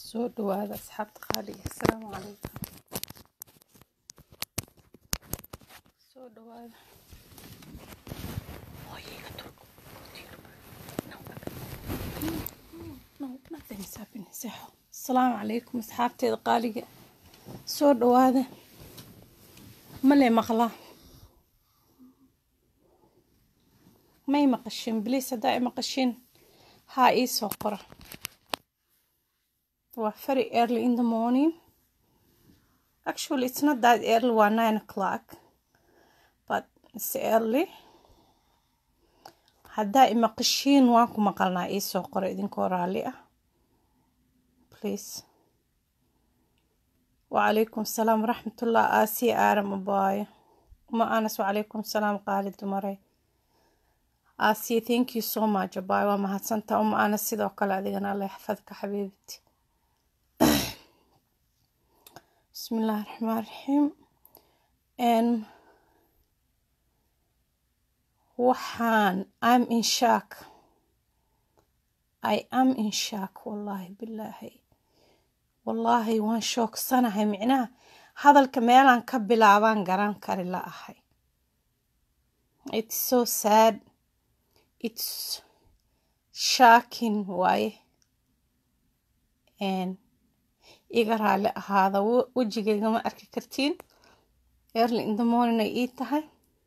soo dhawaada asxaabta qaaliga asalaamu calaykum soo dhawaada Hooyayga turku. No, nothing is happening. Seexo. asalaamu calaykum asxaabteeda qaaliga soo dhawaada male maqlaa may maqashin bliis haddaa i maqashin haa ii soo qora waa very early in the morning actually it's not that early waa nine o'clock but it's early haddaa i maqashiin waan ku maqalnaa ii soo qora idinkoo raalli ah please وعليكم السلام ورحمة الله آسي آرم أبايا وما أنس وعليكم السلام قالي دمري آسي thank you so much أبايا وما هتسنتا وما أنس سيدو كلا أدينا الله يحفظك حبيبتي بسم الله الرحمن الرحيم and waxaan I'm in shock I am in shock wallahi billahi wallaahi waan shoogsanahay micnaha hadalka meelaan ka bilaabaan garan kari la ahay it's so sad it's shocking waaye iga raali ahaada wejigayga ma arki kartiin early in the morning ay ii tahay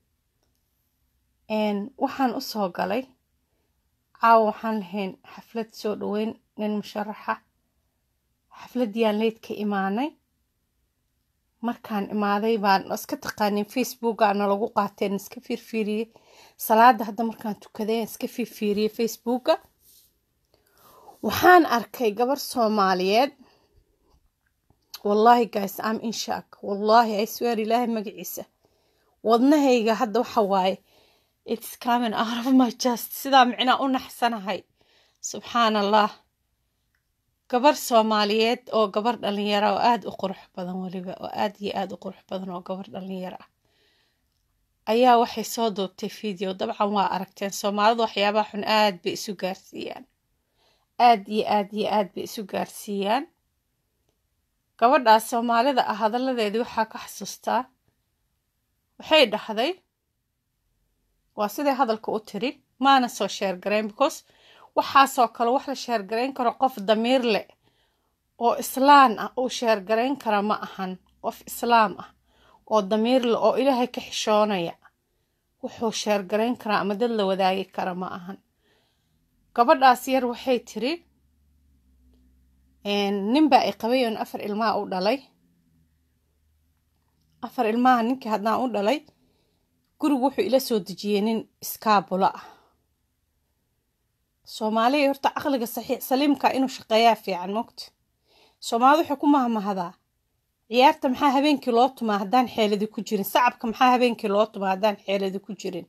waxaan u soo galay caawa waxaan lahayn xaflad soo dhaweyn nin musharaxa xafladiyaan leyd ka imaanay markaan imaaday baan iska taqaanin facebookaana lagu qaateen iska fiirfiiriyey salaada hadda markaan tukaday iska fiirfiiriyey facebooka waxaan arkay gabar soomaaliyeed wallahi guys am in shock wallahi i swear ilaahay magaciisa wadnahayga hadda waxa waaye it's coming out of my chest sidaa micnaa u naxsanahay subxaan allah gabar soomaaliyeed oo gabar dhalinyara oo aada u qurux badan weliba oo aada iyo aada u qurux badan oo gabar dhalinyaro ah ayaa waxay soo duubtay video dabcan waa aragteen soomaalidu waxyaabaha xun aada bay isu gaarsiiyaan aada iyo aada iyo aada bay isu gaarsiiyaan gabadhaas soomaalida ah hadalladeedii waxaa ka xasuustaa waxay dhahday waa siday hadalka u tiri maana soo sheergarayn because waxaasoo kale wax la sheergarayn karo qof damiir leh oo islaan ah uu sheergarayn kara ma ahan qof islaam ah oo damiir leh oo ilaahay ka xishoonaya wuxuu sheergarayn karaa ama dad la wadaagi kara ma ahan gabadhaas yar waxay tiri ninbaa i qabay oon afar ilmaha u dhalay afar ilmaha ninkii haddaan u dhalay gurigu wuxuu ila soo dejiyey nin iskaabulo ah soomaaliya horta caqliga saxiix saliimka inuu shaqeeyaa fiican mogta soomaalida waxay ku mahmahadaa ciyaarta maxaa habeenkii loo tumaa haddaan xeeladi ku jirin sacabka maxaa habeenkii loo tumaa haddaan xeeladi ku jirin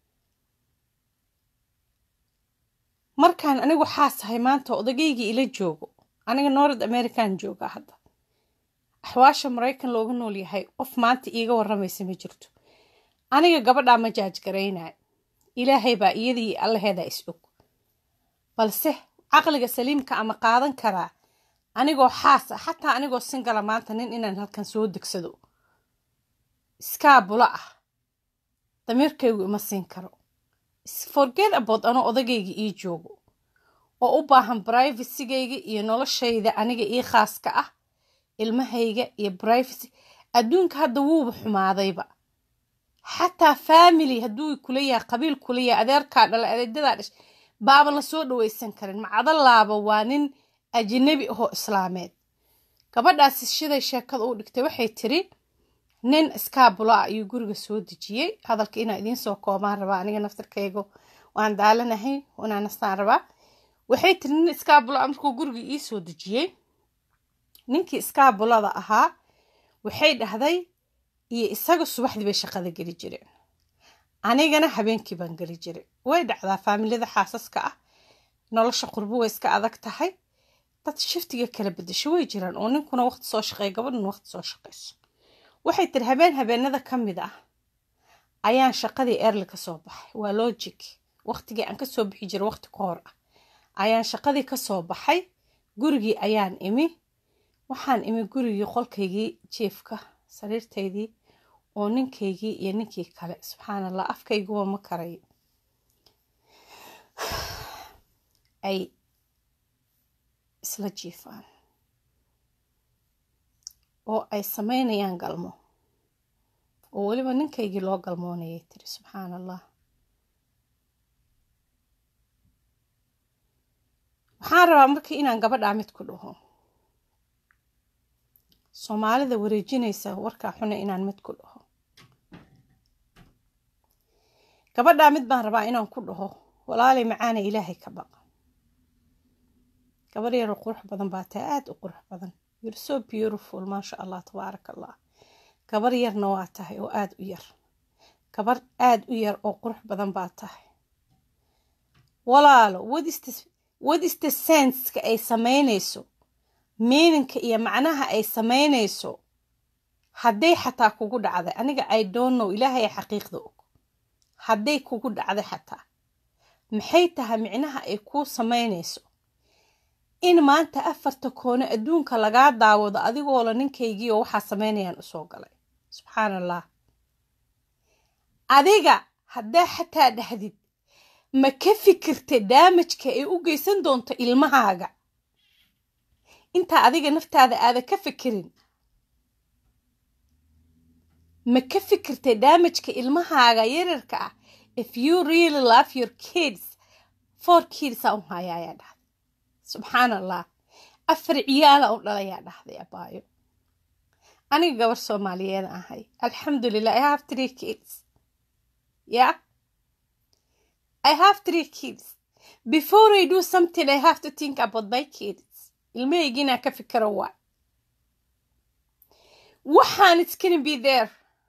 markaan anigu xaasahay maanta odageygii ila joogo aniga north american jooga hadda axwaasha maraykan looga nool yahay qof maanta iiga waramaysa ma jirto aniga gabadhaa ma jaajgaraynayo ilaahay baa iyadii allaheedaa is og balse caqliga saliimka ama qaadan karaa anigoo xaas ah xataa anigoo singala maanta nin inaan halkan soo degsado iskaabula ah damiirkaygu ima siin karo forget abood anoo odagayga ii joogo oo u baahan brivacygayga iyo noloshayda aniga ii khaaska ah ilmahayga iyo brivacy adduunka hadda wuuba xumaadayba xataa family hadduu kula yahay qabiil kula yahay adeerkaa dhala adeedadaa dhash baaba la soo dhaweysan karin macadalaaba waa nin ajnabi ahoo islaameed gabadhaasi shiday sheekada u dhigtay waxay tiri nin iskaabulo ah ayuu guriga soo dejiyey hadalka inaa idiin soo koobaan rabaa aniga naftarkayga waan daalanahay inaa nastaan rabaa waxay tiri nin iskaabulo ah markuu guriga ii soo dejiyey ninkii iskaabulada ahaa waxay dhahday iyo isaga subaxdii bay shaqada geli jireen anigana habeenkii baan geli jiray way dhacdaa faamilada xaasaska ah nolosha qurbo way iska adag tahay dad shiftiga kala bedesho way jiraan oo ninkuna waqti soo shaqeeya gabadhuna waqti soo shaqeyso waxay tiri habeen habeenada ka mid ah ayaan shaqadii erli ka soo baxay waa logic waqtigii aan kasoo bixi jiray waqti ka hor ah ayaan shaqadii kasoo baxay gurigii ayaan imi waxaan imi gurigii qolkaygii jiefka sariirtaydii oo ninkaygii iyo ninkii kale subxaan allah afkayguwa ma karayo ay isla jiifaan oo ay sameynayaan galmo oo weliba ninkaygii loo galmoonayay tiri subxaan allah waxaan rabaa markii inaan gabadhaa mid ku dhaho soomaalida wareejinaysa warkaa xuna inaan mid ku dhaho gabadhaa mid baan rabaa inaan ku dhaho walaalay macaana ilaahay ka baqa gabar yaroo qurux badan baa tahay aada u qurux badan you're so beautiful maasha allah tabaaraka allah gabar yarna waa tahay oo aada u yar gabar aada u yar oo qurux badan baa tahay walaalo wadista senska ay sameynayso miininka iyo macnaha ay sameynayso hadday xataa kugu dhacday aniga i don't know ilaahay xaqiiqda og hadday kugu dhacday xataa maxay tahay micnaha ay kuu sameynayso in maanta afarta koone adduunka lagaa daawado adigoola ninkaygii oo waxaa sameynayaan usoo galay subxaan allah adiga haddaa xataa dhahdid ma ka fikirta daamajka ay u geysan doonto ilmahaaga intaa adiga naftaada aada ka fikirin ma ka fikirta daamajka ilmahaaga yararka ah if you really love your kids four kids aan u haya ayaa dhahday subxaan allah afar ciyaala u dhalayaa dhahday abaayo aniga gabar soomaaliyeed ahay alxamdulilah i have three kids yeah i have three kids before i do something i have to think about my kids ilmahaygiinaa ka fikiro waay waxaan it's gonna be there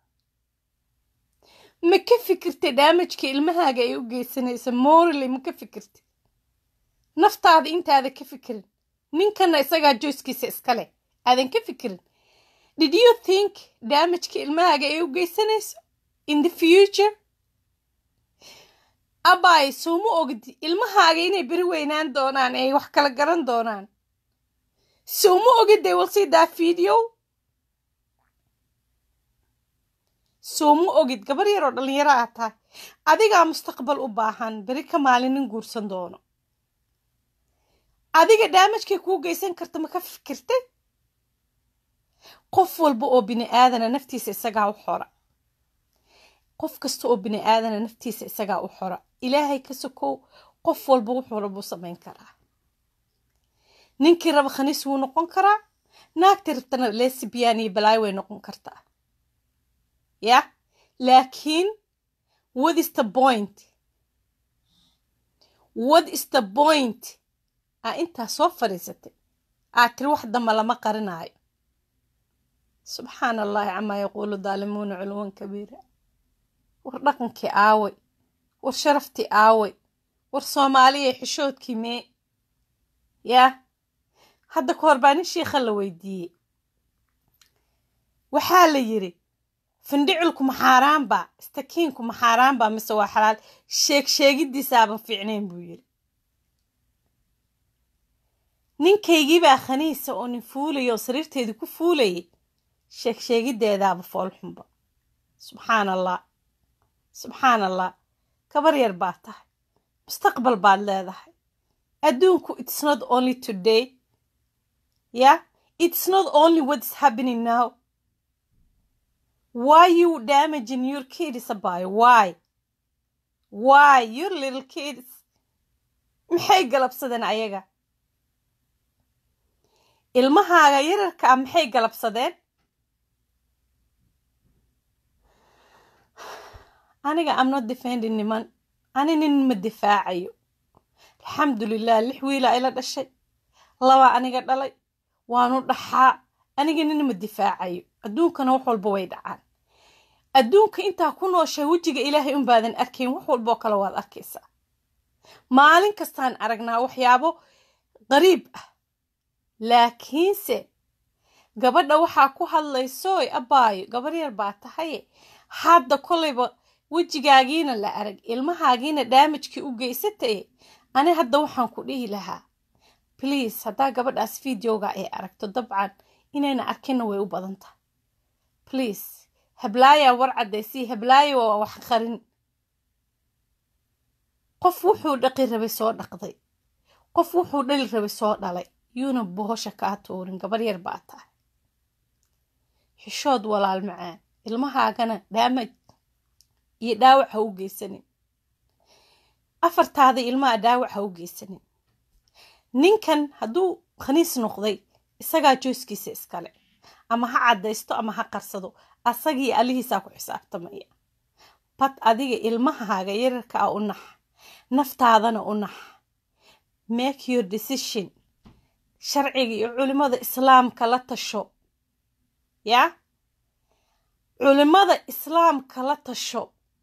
ma ka fikirta daamajka ilmahaaga ay u geysanayso morally ma ka fikirta naftaada intaada ka fikirin ninkana isagaa jooskiisa iskale aadan ka fikirin did you think daamajka ilmahaaga ay u geysanayso in the future abaay sooma ogdi ilmahaaga inay beri weynaan doonaan ay wax kala garan doonaan sooma ogid they will see that video sooma ogid gabar yaroo dhallinyaro ah tahay adigaa mustaqbal u baahan beri ka maalin nin guursan doono adiga daamajkay kuu geysan karta ma ka fikirtay qof walba oo bini aadana naftiisa isagaa u xora qof kasta oo bini aadana naftiisa isagaa u xora ilaahay ka sokow qof walba wuxuu rabuu samayn karaa ninkii raba khaniis wuu noqon karaa naagtii rabtana lesbian iyo balaay way noqon kartaa ya laakiin what is the point what is the point aa intaa soo fadhiisatay aad tiri wax damba lama qarinaayo subxaana allahi camaa yaquulu daalimuuna culuwan kabiira war dhaqankii aaway war sharaftii aaway war soomaaliya xishoodkii mee yaa hadda ka hor baa nin shiikha la weydiiyey waxaa la yiri findhicilku maxaaraanbaa istakiinku maxaaraanbaa mise waa xalaal sheeg sheegiddiisaaban fiicnayn buu yiri ninkaygiibaa khaniisa oo nin fuulaya oo sariirteedii ku fuulayay sheeg sheegiddeedaaba foolxunba subxaan allah subxaan allah gabar yar baa tahay mustaqbal baad leedahay adduunku it's not only today yeah it's not only what's happening now why you damaging your kids about why why your little kids maxay galabsadeen ayaga ilmahaaga yararka ah maxay galabsadeen aniga am not defending niman ani nin ma difaacayo alxamdulilah lix wiila ila dhashay laba aniga dhalay waanu dhaxaa aniga nin ma difaacayo adduunkana wax walba way dhacaan adduunka intaa ku nooshay wejiga ilaahay unbaadan arkayn wax walboo kale waad arkaysaa maalin kastaan aragnaa waxyaabo qariib ah laakiinse gabadha waxaa ku hadlaysooy abbaayo gabar yar baa tahaye hadda kolayba wejigaagiina la arag ilmahaagiina daamajkii u geysataye ani hadda waxaan ku dhihi lahaa bliase haddaa gabadhaas videoga ay aragto dabcan inayna arkinna way u badan tahay please hablaaya war caddaysii hablaaya waa wax qarin qof wuxuu dhaqi rabay soo dhaqday qof wuxuu dhali rabay soo dhalay yuuna bohosha kaa tuurin gabar yar baa tahay xishood walaal macaan ilmahaagana dhaamaj iyo dhaawac ha u geysanin afartaada ilmaha dhaawac ha u geysanin ninkan hadduu khaniis noqday isagaa jooskiisa iskale ama ha caddaysto ama ha qarsado asagii alihiisaa ku xisaabtamaya bad adiga ilmahaaga yararka ah u nax naftaadana u nax make your decision sharciga iyo culimada islaamka la tasho yaa culimada islaamka la tasho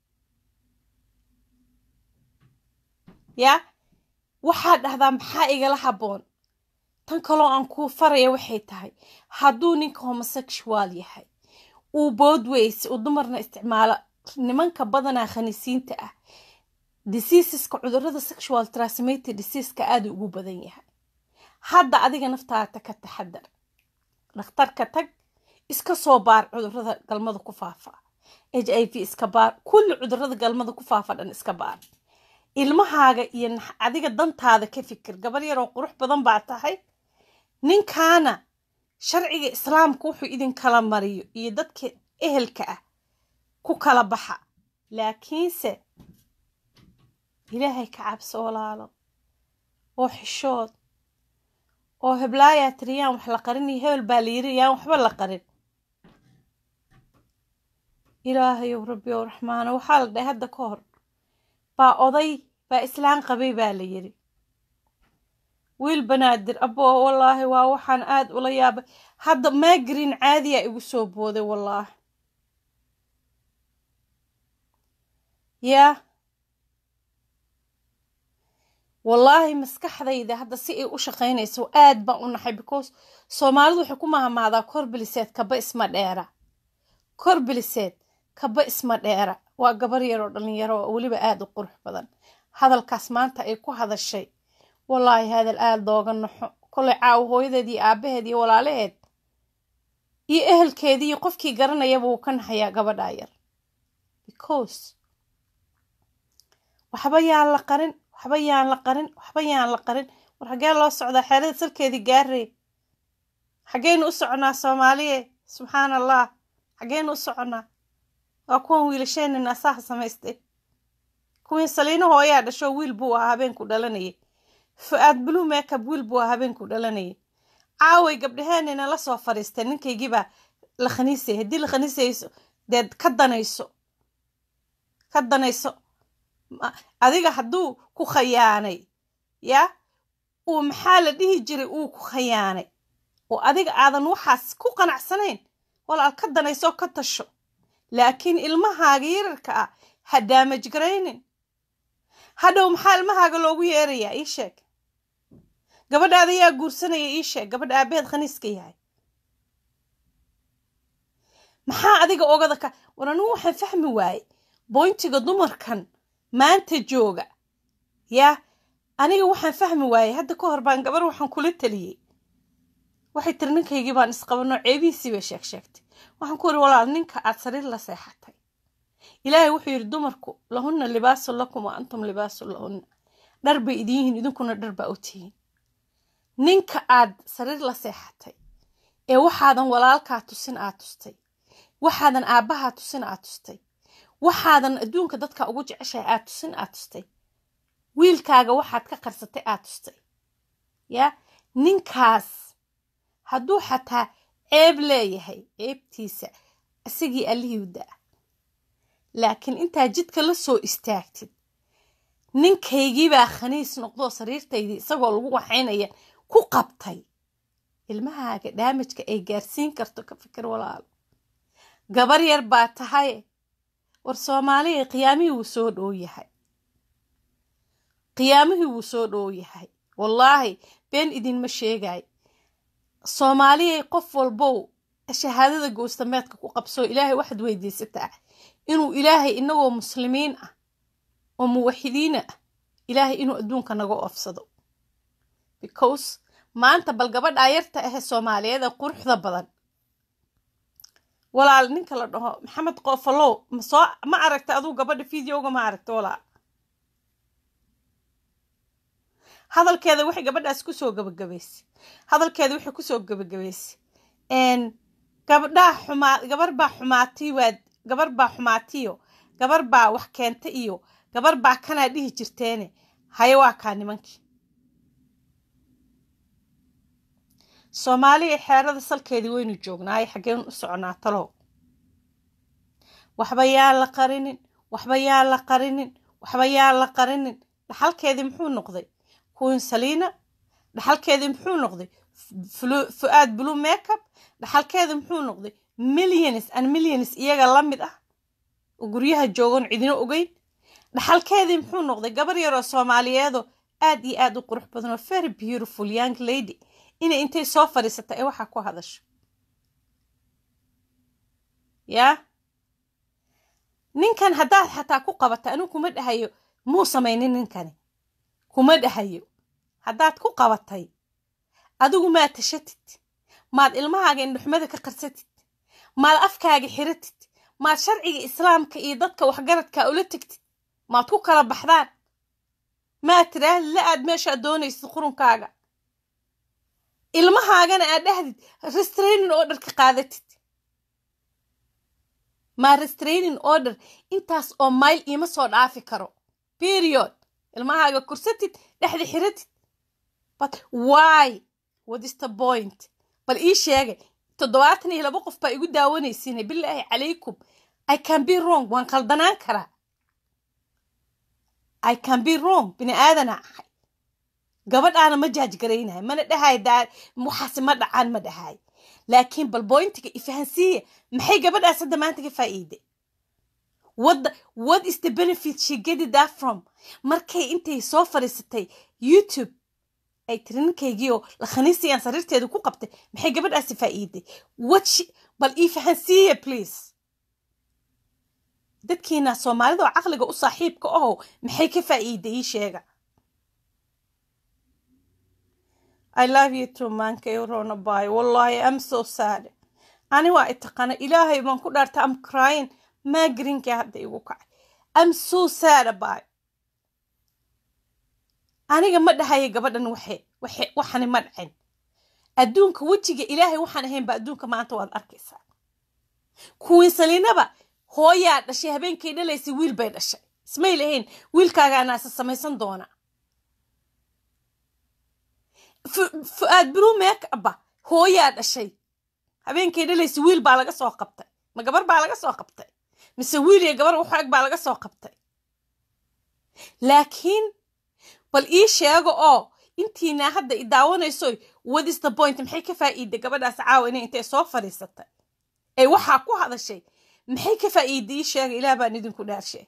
yaa waxaa dhahdaa maxaa igala habboon tan kaloo aan kuu faraya waxay tahay hadduu ninka homosexual yahay uu boodways uu dumarna isticmaalo nimanka badanaa khaniisiinta ah diseaseska cudurada sexual transmitted diseaseska aada ugu badan yahay hadda adiga naftaada ka taxadar dhakhtarka tag iska soo baar cudurada galmada ku faafa h i v iska baar kulli cudurada galmada ku faafa dhan iska baar ilmahaaga iyo adiga dantaada ka fikir gabar yaroo qurux badan baa tahay ninkaana sharciga islaamka wuxuu idinkala mariyo iyo dadka ehelka ah ku kala baxa laakiinse ilaahay ka cabso walaalo oo xishood oo heblaayaa tiri yaan wax la qarin iyo hebel baa la yiri yaan waxba la qarin ilaahayow rabbi ow raxmaano waxaa la dhahay hadda ka hor baa oday baa islaan qabay baa la yiri wiil banaadir aboo wallaahi waa waxaan aad ula yaabay hadda maagrin caadiyaa igu soo booday wallaahi yaa wallaahi maskaxdayda hadda si ay u shaqaynayso aad baan u naxay because soomaalidu waxay ku mahamaadaa korbiliseed kaba isma dheera korbiliseed kaba isma dheera waa gabar yaroo dhalinyaro oo weliba aada u qurux badan hadalkaas maanta ay ku hadashay wallaahi hadal aada looga naxo kolay caawo hooyadeed iyo aabaheed iyo walaalaheed iyo ehelkeedii iyo qofkii garanayaba wuu ka naxayaa gabadhaa yar because waxba yaan la qarin waxba yaan la qarin waxba yaan la qarin war xaggee loo socdaa xeelada salkeedii gaarey xaggeynu u soconaa soomaaliye subxaan allah xaggeynu u soconaa waa kuwan wiilasheenina asaha samaystay kuwii saliino hooyaa dhasho wiil buu ahaa habeenku dhalanayay fu-aad blue makeup wiil buu ahaa habeenku dhalanayay caaway gabdhaheenina la soo fariistay ninkaygiibaa la khaniisay haddii la khaniisayso deed ka danayso ka danayso adiga hadduu ku khayaanay yaa uu maxaa la dhihi jiray uu ku khayaanay oo adiga aadan waxaas ku qanacsanayn walaal ka danayso ka tasho laakiin ilmahaaga yararka ah ha daamaj garaynin hadhow maxaa ilmahaaga loogu yeerayaa ii sheeg gabadhaada yaa guursanaya ii sheeg gabadha aabaheed khaniiska yahay maxaa adiga ogada ka war anigu waxaan fahmi waaye boyntiga dumarkan maanta jooga yaa aniga waxaan fahmi waayey hadda ka hor baan gabar waxaan kula taliyey waxay tiri ninkaygii baan isqabanoo ceebihiisii bay sheeg sheegtay waxaan ku iri walaal ninka aad sariir la seexatay ilaahay wuxuu yidhi dumarku lahunna libaasun lakum wa antum libaasun lahunna dhar bay idin yihiin idinkuna dhar baa u tihiin ninka aad sariir la seexatay ee waxaadan walaalkaa tusin aad tustay waxaadan aabbahaa tusin aad tustay waxaadan adduunka dadka ugu jeceshahay aad tusin aad tustay wiilkaaga waxaad ka qarsatay aad tustay yaa ninkaas hadduu xataa ceeb leeyahay ceebtiisa isagii allihii da-a laakiin intaa jidka la soo istaagtid ninkaygiibaa khaniis noqdoo sariirtaydii isagoo lagu waxaynaya ku qabtay ilmahaaga dhaamajka ay gaarsiin karto ka fikir walaalo gabar yar baa tahay war soomaaliya qiyaamihii wuu soo dhow yahay qiyaamihii wuu soo dhow yahay wallaahi been idinma sheegay soomaaliyay qof walbow shahaadada goostameedka ku qabsoo ilaahay waxaad weydiisataa inuu ilaahay inagoo muslimiin ah oo muwaxidiina ah ilaahay inuu adduunka naga oofsado because maanta bal gabadhaa yarta ahe soomaaliyeed ee quruxda badan walaal ninka la dhaho maxamed qoofalow masoo ma aragta aduu gabadha videoga ma aragta walaal hadalkeeda waxay gabadhaas kusoo gabagabaysay hadalkeeda waxay kusoo gabagabaysay gabdhaa xumaa gabar baa xumaatay waad gabar baa xumaatiyo gabar baa wax keenta iyo gabar baa kanaa dhihi jirteene haye waa kaa nimankii soomaaliya xeerada salkeedii waynu joognaaye xaggeen u soconaa talow waxba yaan la qarinin waxba yaan la qarinin waxba yaan la qarinin dhaxalkeedii muxuu noqday queen saliina dhaxalkeedii muxuu noqday fu-aad blue makeup dhaxalkeedii muxuu noqday millions and millions iyaga la mid ah oo guryaha joogan cidino ogeyn dhaxalkeedii muxuu noqday gabar yaroo soomaaliyeedoo aad iyo aad u qurux badan oo very beautiful young lady inay intay soo fadhiisata ee waxaa ku hadasho yaa ninkan haddaad xataa ku qabata anigu kuma dhahayo muu samaynin ninkani kuma dhahayo haddaad ku qabatay adigu maad tashatid maad ilmahaaga indhuxmada ka qarsatid maad afkaaga xiratid maad sharciga islaamka iyo dadka waxgaradka ula tegtid maad ku kala baxdaan maad tiraahdi la aad meeshaad doonaysid qurunkaaga ilmahaagana aad dhahdid restraining order ka qaadatid maa restraining order intaas oo mayl iima soo dhaafi karo period ilmahaaga kursatid dhexda xiratid but why what is the point bal ii sheegay toddobaatan iyo laba qof baa igu daawanaysiinay bilaahi calaykum i can be wrong waan qaldanaan karaa i can be wrong bini aadana ahay gabadhaana ma jaajgaraynahay mana dhahay daa waxaase ma dhacaan ma dhahay laakiin bal boyntiga ifahansiiya maxay gabadhaas hadda maanta ka faa'iiday what the, what is the benefit she get that from markay intay soo fadhiisatay youtube ay tiri ninkaygii oo lakhaniisiyaan sariirteedu ku qabtay maxay gabadhaasi faa'iiday what she, bal ii fahansiiya please dadkiina soomaalida oo caqliga u saaxiibka ahow maxay ka faa'iiday ii sheega I love you too mankay rona bay wallahi I'm so sad ani waa itaqaana ilaahay baan ku dhaarta I'm crying maagrinkii hadda igu kacay I'm so sad about aniga ma dhahaya gabadhan waxe waxe waxani ma dhacin adduunka wejiga ilaahay waxaan ahayn ba adduunka maanta waad arkaysaa kuwiin saliinaba hooyaa dhashay habeenkay dhalaysay wiil bay dhashay ismay lahayn wiilkaagaana isa samaysan doona fu-aad blue makeup hooyaa dhashay habeenkay dhalaysay wiil baa laga soo qabtay ma gabar baa laga soo qabtay mise wiil iyo gabar waxaag baa laga soo qabtay laakiin bal ii sheego oo intiina hadda i daawanayso what is the point maxay ka faa'iiday gabadhaas caawa inay intay soo fadhiisatay ee waxaa ku hadashay maxay ka faa'iiday ii sheega ilaah baan idinku dhaarshay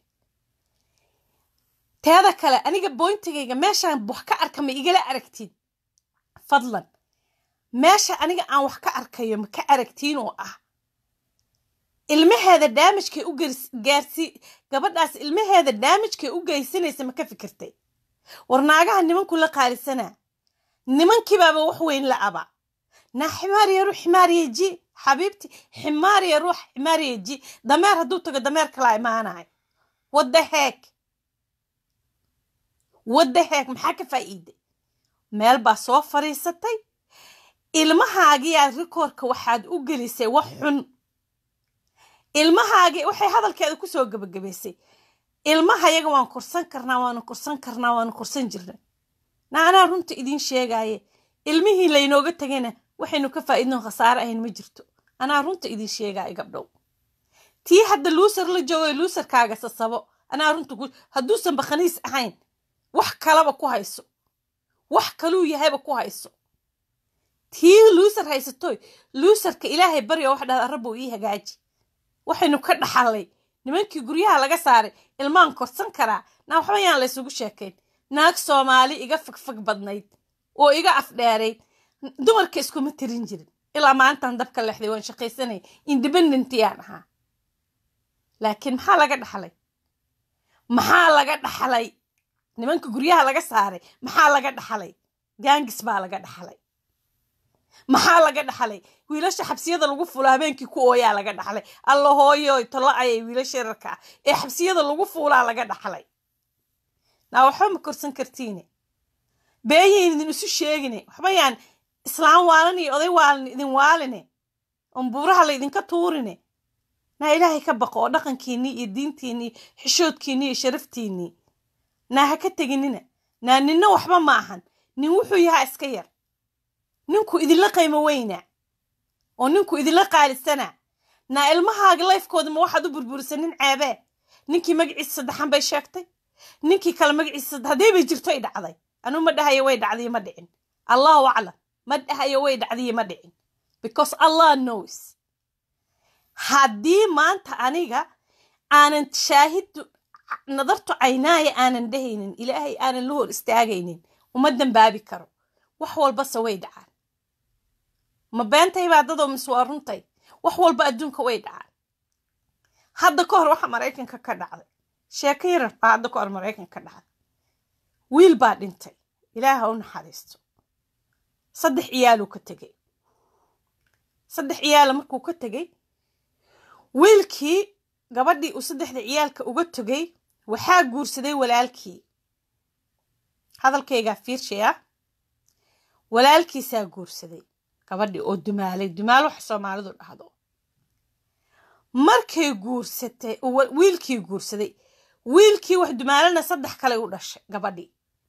teeda kale aniga boyntigayga meeshaan wax ka arka ma igala aragtid fadlan meesha aniga aan wax ka arkayo ma ka aragtiin oo ah ilmaheeda daamijkay u gaarsi gabadhaas ilmaheeda daamijkay u geysanaysa ma ka fikirtay war naagaha nimanku la qaalisanaa nimankiibaaba wax weyn la aba naa ximaariya ruux ximaariya ji xabiibti ximaariya ruux ximaariya ji dameer hadduu tago dameer kalaa imaanayo wadda heeg wadda heeg maxaa ka faa'iiday meel baa soo fadhiisatay ilmahaagiyaa rikoorka waxaad u gelisay wax xun ilmahaagii waxay hadalkeeda kusoo gebagabaysay ilmahayaga waan korsan karnaa waanu korsan karnaa waanu korsan jirnay na anaa runta idiin sheegaaye ilmihii laynooga tegayna waxaynu ka faa'iidno khasaare ahayn ma jirto anaa runta idiin sheegaayo gabdhow tii hadda luusar la joogo luusarkaaga sasabo anaa runta hadduusan bakhaniis ahayn wax kalaba ku hayso wax kaluu yahayba ku hayso tii luusar haysatoy luusarka ilaahay baryo wax dhahda rabbow ii hagaaji waxaynu ka dhaxalay nimankii guryaha laga saaray ilmaan korsan karaa naa waxba yaan laysugu sheekayn naag soomaali iga fagfag badnayd oo iga afdheerayd dumarka iskuma tirin jirin ilaa maantaan dabka lexday waan shaqaysanay independentiyaan ahaa laakiin maxaa laga dhaxlay maxaa laga dhaxlay nimanka guryaha laga saaray maxaa laga dhaxlay gaangis baa laga dhaxlay maxaa laga dhaxlay wiilasha xabsiyada lagu fuula habeenkii ku ooyaa laga dhaxlay alla hooyo tolo ayay wiilasha yararka ah ee xabsiyada lagu fuulaa laga dhaxlay naa waxba ma korsan kartiine beeyayn idin isu sheegine waxba yaan islaam waalan iyo oday waalan idin waaline oon buuraha la idinka tuurine naa ilaahay ka baqo oo dhaqankiinnii iyo diintiinnii xishoodkiinnii iyo sharaftiinnii naa ha ka teginina naa ninna waxba ma ahan nin wuxuu yahaa iska yar ninku idinla qaymo weynaa oo ninku idinla qaalisana naa ilmahaaga layfkooda ma waxaad u burburisa nin ceebee ninkii magaciisa saddexan bay sheegtay ninkii kale magaciisa saddex haddii bay jirto ay dhacday anuu ma dhahayo way dhacdiyo ma dhicin allahu aclam ma dhahayo way dhacdiyo ma dhicin because allah knows haddii maanta aniga aanan shaahid nadartu caynaaya aanan dhehaynin ilaahay aanan la hor istaagaynin uma dambaabi karo wax walbase way dhacaan ma beentay baa dadoo mise waa runtay wax walba adduunka way dhacaan hadda ka hor waxa maraykanka ka dhacday sheeko yarar baa hadda ka hor maraykanka ka dhacday wiil baa dhintay ilaaha u naxariisto saddex ciyaaluu ka tegey saddex ciyaala markuu ka tegey wiilkii gabadhii uu saddexda ciyaalka uga tegey waxaa guursaday walaalkii hadalkaygaa fiirshayaa walaalkiisaa guursaday gabadhii oo dumaalay dumaal waxa soomaalidu dhahdo markay guursatay wiilkii guursaday wiilkii wax dumaalana saddex kale u dhashay gabadhii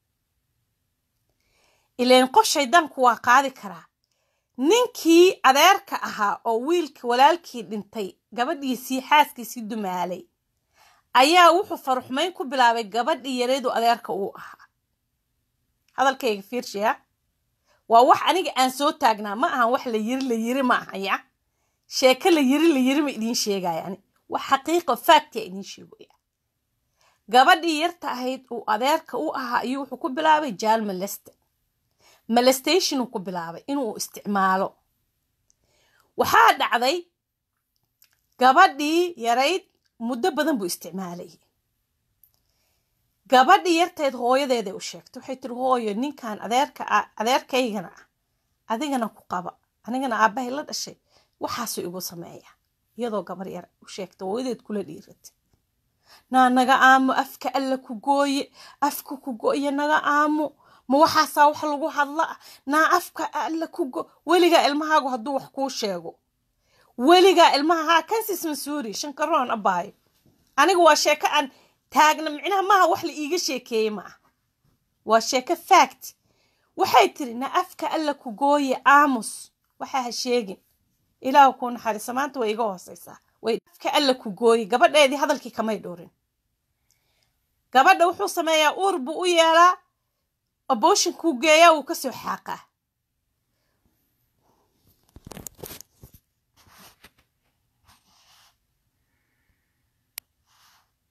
ileen qof shaydaanku waa qaadi karaa ninkii adeerka ahaa oo wiilka walaalkii dhintay gabadhiisii xaaskiisii dumaalay ayaa wuxuu faruxmayn ku bilaabay gabadhii yareedu adeerka uu ahaa hadalkayga fiirshiya waa wax aniga aan soo taagnaa ma ahan wax la yiri la yiri ma ahaya sheeko la yiri la yiri ma idiin sheegaya ani wax xaqiiqa faactia idiin sheegaya gabadhii yarta ahayd uu adeerka u ahaa ayuu wuxuu ku bilaabay jaal maleste malestation uu ku bilaabay inuu isticmaalo waxaa dhacday gabadhii yarayd muddo badan buu isticmaalayay gabadhii yarteed hooyadeeday u sheegtay waxay tiri hooyo ninkan adeerka adeerkaygana ah adigana ku qaba anigana aabbahay la dhashay waxaasuu igu sameeya iyadoo gabar yar u sheegtay hooyadeed kula dhiiratay naa naga aamo afka alla ku gooye afka ku gooye naga aamo ma waxaasaa wax lagu hadla naa afka alla ku go weligaa ilmahaagu hadduu wax kuu sheego weligaa ilmaha haa kansis masuuri shankaroon abaayo aniga waa sheeko aan taagna micnaha maaha wax la iiga sheekeeye ma ah waa sheeko fact waxay tiri na afka alla ku gooye aamus waxaa ha sheegin ilaahu kuu naxariisa maanta way iga hooseysaa way afka alla ku gooye gabadheedii hadalkii kamay dhowrin gabadha wuxuu sameeyaa uur buu u yeelaa aboshinkuu geeyaa wuu kasoo xaaqaa